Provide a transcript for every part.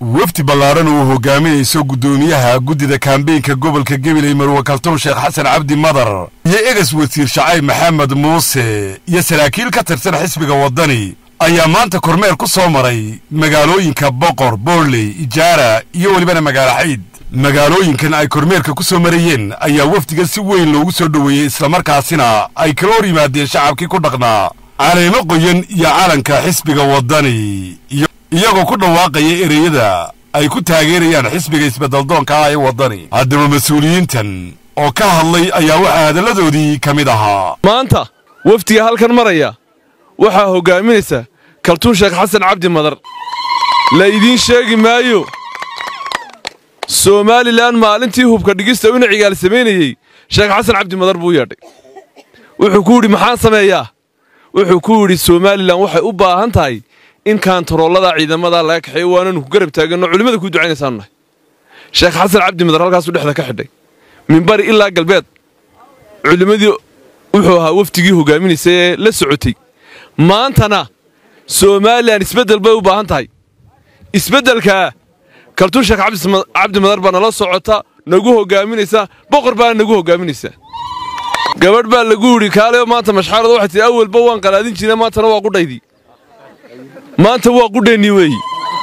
wafdi ballaaran uu hogaaminayso guddoomiyaha guddida kaambeynka gobolka gabiley marwe kaltoon sheekh xasan cabdi madar iyo egas wasiir shacayb maxamed muuse iyo saraakiil ka tirsan xisbiga waddani ayaa maanta kormeer ku soo maray magaalooyinka boqor boorley ijaara iyo welibana magaalo xayd magaalooyinkan ay kormeerka ku soo marayeen ayaa wafdigan si weyn loogu soo dhoweeyey islamarkaasina ay kala hor yimaadeen shacabkii ku dhaqnaa caleemo qoyan iyo calanka xisbiga waddani iyagoo ku dhawaaqaya ereyada ay ku taageerayaan xisbiga isbeddeldoonka ah ee waddani haddaba mas-uuliyiintan oo ka hadlay ayaa waxaa hadalladoodii ka mid ahaa maanta wafdiga halkan maraya waxaa hoggaaminaysa kaltuun sheekh xasan cabdi madar la idiin sheegi maayo somalilan maalintii hubka dhigista ina cigaal samaynayey sheekh xasan cabdi madar buu yeedhay wuxuu ku yidhi maxaan sameeyaa wuxuu ku yidhi somalilan waxay u baahan tahay in kaantaroolada ciidamada laga kaxeeyo waananu ku garab taaganno culimmada kuu ducaynaysaanu nahay sheekh xasan cabdi madar halkaasuu dhexda ka xidhay minbari ilaa galbeed culimmadii wuxuu ahaa wafdigii hoggaaminaysa ee la socotay maantana somalilan isbeddel bay u baahan tahay isbeddelkaa kaltuun sheekh cabdi madar baa nala socota nagu hoggaaminaysa boqor baana nagu hoggaaminaysaa gabadh baa lagu yidhi kaaleyo maanta mashxaarada waxay tihi awalba waan qalaadin jirna maantana waa qudhaydii maanta waa qudheennii weeyi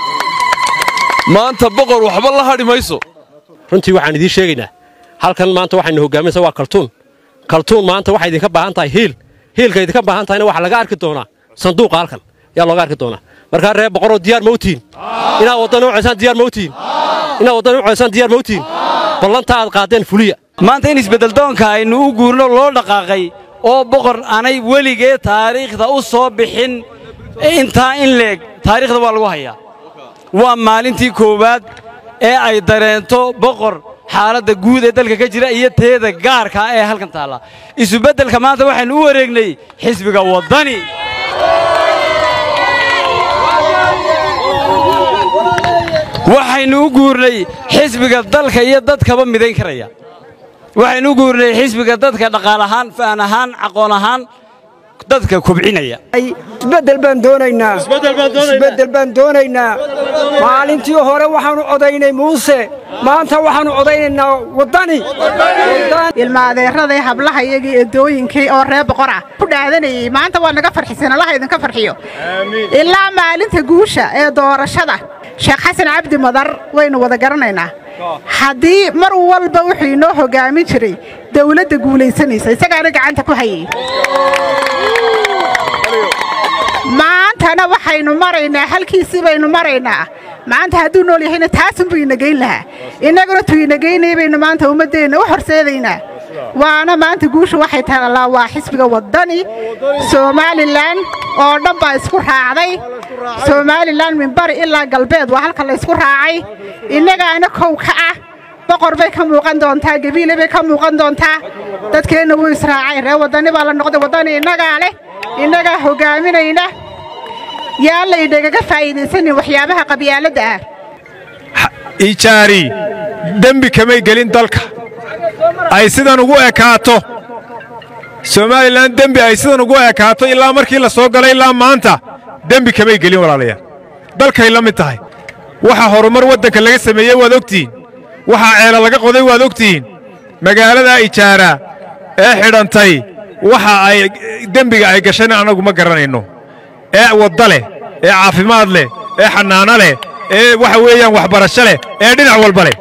maanta boqor waxba la hadhi mayso runtii waxaan idiin sheegaynaa halkan maanta waxayna hoggaaminaysa waa kaltuun kaltuun maanta waxay idinka baahan tahay hiil hiilka idinka baahan tahayna waxaa laga arki doonaa sanduuqa halkan yaa looga arki doonaa markaa reer boqoroo diyaar mawtiin inaad waddana u ceysaan diyaar mawtiin inaad waddana u ceysaan diyaar mawtiin ballanta aad qaadeen fuliya maanta in isbeddeldoonka aynu u guurno loo dhaqaaqay oo boqor aanay weligee taariikhda u soo bixin intaa in leeg taariikhda waa lagu hayaa waa maalintii koowaad ee ay dareento boqor xaaladda guud ee dalka ka jira iyo teeda gaarkaa ee halkan taalla isubeddelka maanta waxaynu u wareegnay xisbiga waddani waxaynu u guurnay xisbiga dalka iyo dadkaba midayn karaya waxaynu u guurnay xisbiga dadka dhaqaal ahaan fa'an ahaan aqoon ahaan dadka kobcinaya isbeddel baan doonaynaa isbeddel baan doonaynaa maalintii hore waxaannu codaynay muuse maanta waxaannu codaynaynaa waddani ilmaadeeraday hablaha iyagii eedooyinkii oo ree boqor ah ku dhaadanayey maanta waa naga farxiseen allaha idinka farxiyo ilaa maalinta guusha ee doorashada sheekh xasan cabdi madar waynu wada garanaynaa haddii mar walba wuxuu inoo hoggaamin jiray dawladda guulaysanaysa isagaana gacanta ku hayay maantana waxaynu maraynaa halkiisii baynu maraynaa maanta hadduu nool yahayna taasunbuu ina geyn lahaa innaguna tuu ina geynaya baynu maanta ummaddeenna u horseedaynaa waana maanta guusha waxay taallaa waa xisbiga waddani somalilan oo dhan baa isku raacday somalilan minbari ilaa galbeed waa halka la ysku raacay innagaana kow ka ah boqor bay ka muuqan doontaa gabiile bay ka muuqan doontaa dadkeenna wuu israacay ree waddani baa la noqday waddani innagaa leh innagaa hoggaaminayna yaa laydhagaga faa'iidaysanin waxyaabaha qabyaaladda ah ijaari dembi kamay gelin dalka ay sidan ugu ekaato somalilan dembi ay sidan ugu ekaato ilaa markii la soo galay ilaa maanta dembi kamay gelin walaalayaal dalkay la mid tahay waxa horumar waddanka laga sameeyey waad ogtihiin waxaa ceela laga qoday waad ogtihiin magaaladaa ijaara ee xidhantay waxa ay dembiga ay gashayna annagu ma garanayno ee wadda leh ee caafimaad leh ee xanaano leh ee waxa weeyaan waxbarasho leh ee dhinac walba leh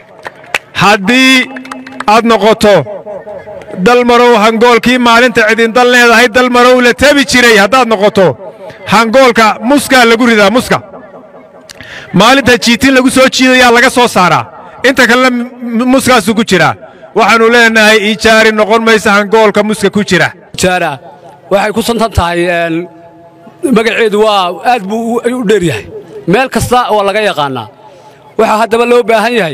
haddii aad noqoto dalmarow hangoolkii maalinta cidindal leedahay dalmarow la tebi jiray haddaad noqoto hangoolka muskaa lagu ridaa muska maalinta jiitin lagu soo jiidayaa laga soo saaraa inta kalena muskaasuu ku jiraa waxaannu leenahay ijaari noqon maysa hangoolka muska ku jira ijaara waxay ku santan tahay magaceedu waa aad buu u dheer yahay meel kasta waa laga yaqaannaa waxaa haddaba loo baahan yahay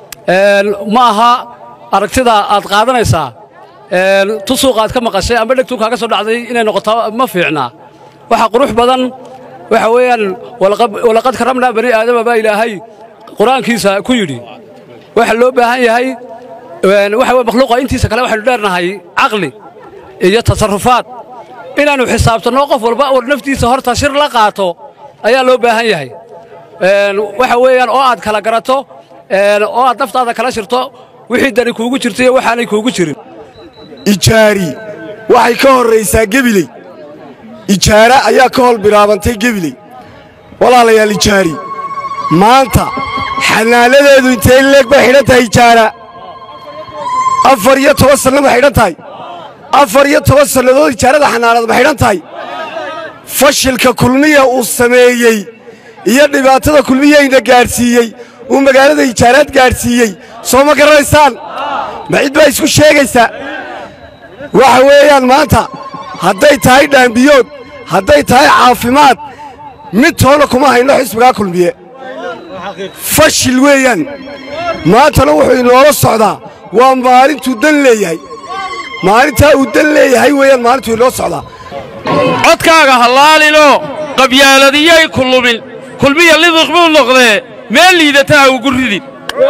ma aha aragtida aad qaadanaysaa tu suuqa aad ka maqashay amba dhegtuu kaaga soo dhacday inay noqoto ma fiicnaa waxa qurux badan waxa weeyaan walaqad karamnaa bani aadama baa ilaahay qur-aankiisa ku yidhi waxa loo baahan yahay waxa weye makhluuqa intiisa kale waxaynu dheernahay caqli iyo tasarrufaad inaannu xisaabtanno qof walba war naftiisa horta shir la qaato ayaa loo baahan yahay waxa weeyaan oo aad kala garato oo aad naftaada kala shirto wixii dani kuugu jirto iyo waxaanay kuugu jirin ijaari waxay ka horraysaa gebiley ijaara ayaa ka hol bilaabantay gebiley walaalayaal ijaari maanta xanaanadeedu intay leeg bay xidhan tahay ijaara afar iyo toban sanno ma xidhan tahay afar iyo toban sannadood ijaarada xanaanad ma xidhan tahay fashilka kulmiya uu sameeyey iyo dhibaatada kulmiyayna gaadhsiiyey uu magaalada ijaaraad gaadhsiiyey soo ma garanaysaan ma cid baa isku sheegaysa waxa weeyaan maanta hadday tahay dhaambiyood hadday tahay caafimaad mid toona kuma hayno xisbigaa kulmiye fashil weeyaan maantana wuxuu inoola socdaa waa maalintuu dan leeyahay maalintaa uu dan leeyahay weeyaan maalintuu inoo socdaa codkaaga hallaalino qabyaaladiyay ku lumin kulmiya lidiq buu noqdee meel liidata ha ugu ridin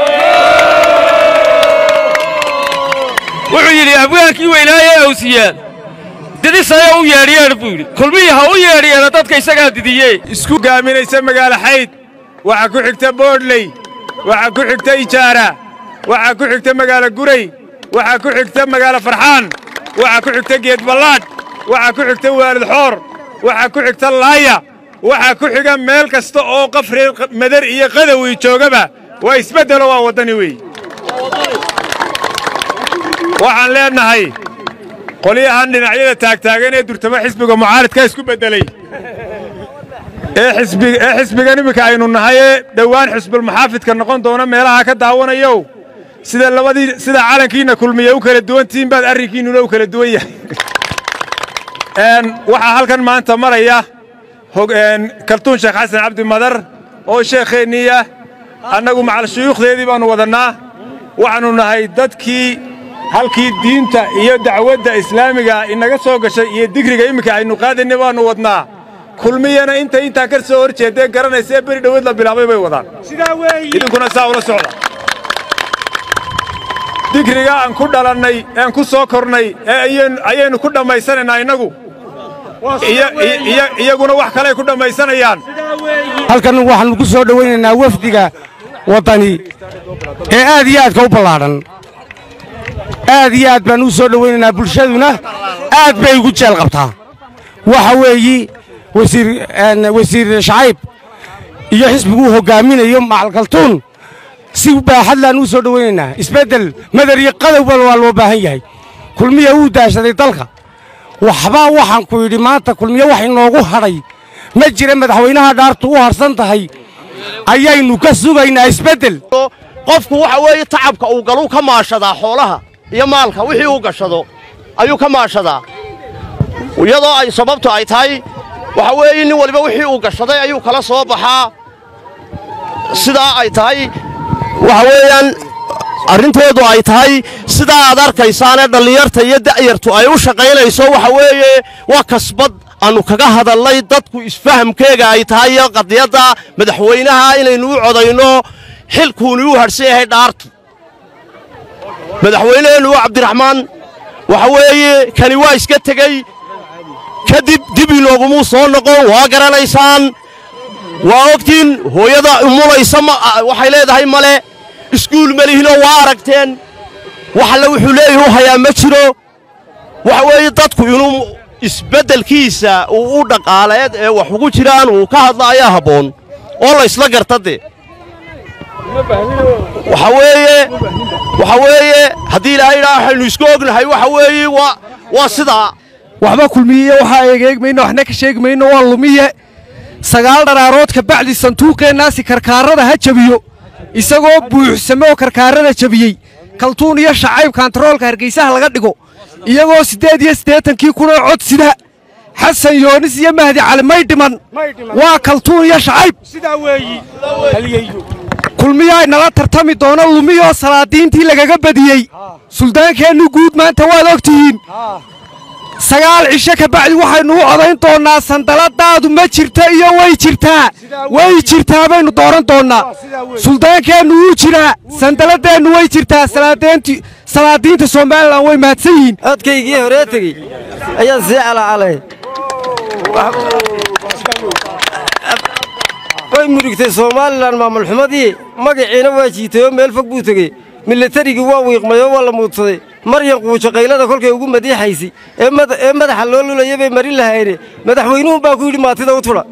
wuxuu yidhi abwaankii weynaaye awsiyaan didisaya u yeedhyeedh buu yidhi kulmiya ha u yeedhyeedha dadka isagaa didiye isku gaaminaysa magaalo xayd waxaa ku xigta boodhley waxaa ku xigta ijaara waxaa ku xigta magaalo guray waxaa ku xigta magaalo farxaan waxaa ku xigta geedballaadh waxaa ku xigta waalid xoor waxaa ku xigta laaya waxaa ku xiga meel kasta oo qaf reer madar iyo qadawi joogaba waa isbeddelo waa waddani weey waxaan leennahay qolyahan dhinacyada taagtaagan ee durtamo xisbiga mucaaridka isku beddelay ee xisbigan iminka aynu nahay ee dhowaan xisbulmuxaafidka noqon doona meelaha ka daawanayow sida labadii sida calankiinna kulmiya u kala duwan tihiin baad arrinkiinnuna u kala duwan yahay waxaa halkan maanta maraya kaltuun sheekh xasan cabdi madar oo sheekheennii ah annagu macal shuyuukhdeedii baannu wadannaa waxaannu nahay dadkii halkii diinta iyo dacwadda islaamiga inaga soo gashay iyo digriga iminka aynu qaadayna baannu wadnaa kulmiyana intay intaa ka soo hor jeeddee garanaysa ee beri dhoweed la bilaabay bay wadaan idinkuna saa ula socda digriga aan ku dhalannay ean ku soo kornay ee ayaynu ku dhammaysanaynaa innagu iyaguna wax kaley ku dhammaysanayaan halkan waxaannu ku soo dhowaynaynaa wafdiga waddani ee aad iyo aadka u ballaadhan aad iyo aad baan u soo dhowaynaynaa bulshaduna aad bay ugu jeel qabtaa waxa weeyi wasiir shacayb iyo xisbiguu hoggaaminayo macalkaltuun si baaxadlaan u soo dhowaynaynaa isbeddel madar iyo qadowba waa loo baahan yahay kulmiya wuu daashaday dalka waxbaa waxaan ku yidhi maanta kulmiye wax inoogu hadhay ma jira madaxweynaha dhaartu u harsan tahay ayaynu ka sugaynaa isbeddel qofku waxa weeye tacabka uu galuu ka maashadaa xoolaha iyo maalka wixii uu gashado ayuu ka maashadaa iyadoo ay sababtu ay tahay waxa weeye nin waliba wixii uu gashaday ayuu kala soo baxaa sidaa ay tahay waxa weeyaan arrintoodu ay tahay sidaa aad arkaysaanee dhallinyarta iyo da'yartu ay u shaqaynayso waxa weeye waa kasbad aannu kaga hadalnay dadku isfahamkeega ay tahay iyo qadiyadda madaxweynaha inaynu u codayno xilkuuni u hadhsan yahay dhaartu madaxweyneheennu waa cabdiraxmaan waxa weeye kani waa iska tegey kadib dib inoogumuu soo noqon waa garanaysaan waa ogtiin hooyada umulaysa waxay leedahay male iskuul melihinoo waa aragteen wax alle wuxuu leeyahi u hayaa ma jiro waxa weeye dadku inuu isbeddelkiisa uu u dhaqaaleed ee wax ugu jiraan uu ka hadla ayaa habboon oo laysla garta dee waxa weeye waxa weeye haddii ilaahay idhaa waxaynu isku ognahay waxa weeye waa waa sidaa waxba kulmiyiyo waxaa eegeegmayno waxna ka sheegi mayno waa lumiye sagaal dharaarood ka bacdi sanduuqeennaasi karkaarada ha jabiyo isagoo buuxsame oo karkaarada jabiyey kaltuun iyo shacayb kantaroolka hargaysaha laga dhigo iyagoo siddeed iyo siddeetankii kunoo cod sida xasan yoonis iyo mahdi cali may dhiman waa kaltuun iyo shacayb kulmiyaa nala tartami doono lumiyoo salaadiintii lagaga badiyey suldaankeennu guud maanta waad og tihiin sagaal cisho ka bacdi waxaynu u codayn doonnaa sandaladaadu ma jirta iyo way jirtaa way jirtaa baynu dooran doonnaa suldaankeennu wuu jiraa sandaladeennu way jirtaa salaadiinta somalilan way mahadsan yihiin codkaygii horee tegey ayaan sii calacalay way murugtay somalilan maamul xumadii magaciina waa jiitay oo meel fog buu tegey milatarigii waa wiiqmay oo waa la muudsaday maryan quujo qaylada kolkay ugu madiixaysay ee madaxa loo lulaya bay marin lahayne madaxweynuhun baa ku yidhi maatida u tudha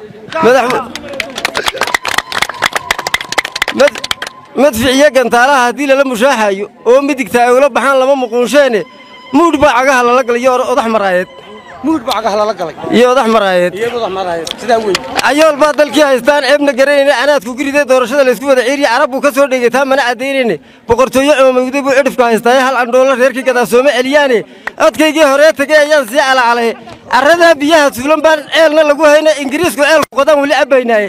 madficiyo gantaalaha haddii lala mushaaxaayo oo midigta ay ula baxaan lama muquunsheene muudh baa cagaha lala galay iyo odax maraayeed iyo odax maraayeed cayool baa dalkii haystaan ceebna garanayna anaadku guriday doorashada laysku wada ciiriya carab buu ka soo dhegay taa mana caddaynayne boqortooyo coomawday buu cidhifka haystaaye hal candhoolo reerkii gadaasoome celiyaane codkaygii horee tegay ayaan sii calacalay carradaa biyaha tuulan baan ceelna lagu hayna ingiriisku ceelku qodaan weli cabbaynaaye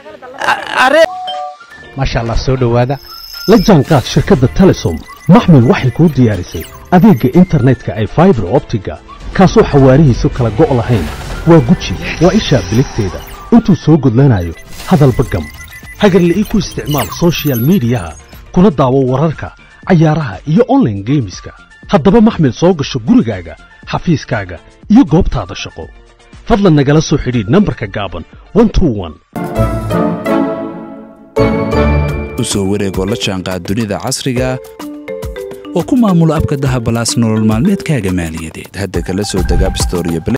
maasha allah soo dhowaada la jaanqaad shirkadda telesom maxmil waxay kuu diyaarisay adeegga internetka ay faibar optiga kaasoo xawaarihiisu kala go' lahayn waa guji waa ishaa biligteeda intuu soo gudlanayo hadalba gam hagarla'ii ku isticmaal sochial midiyaha kuna daawo wararka cayaaraha iyo onlaine geemiska haddaba maxmil soo gasho gurigaaga xafiiskaaga iyo goobtaada shaqo fadlan nagala soo xidhiidh nambarka gaaban u soo wareegoo la jaanqaad dunida casriga oo ku maamulo abka daha balaas nolol maalmeedkaaga maaliyadeed hadda kala soo deg abstor iyo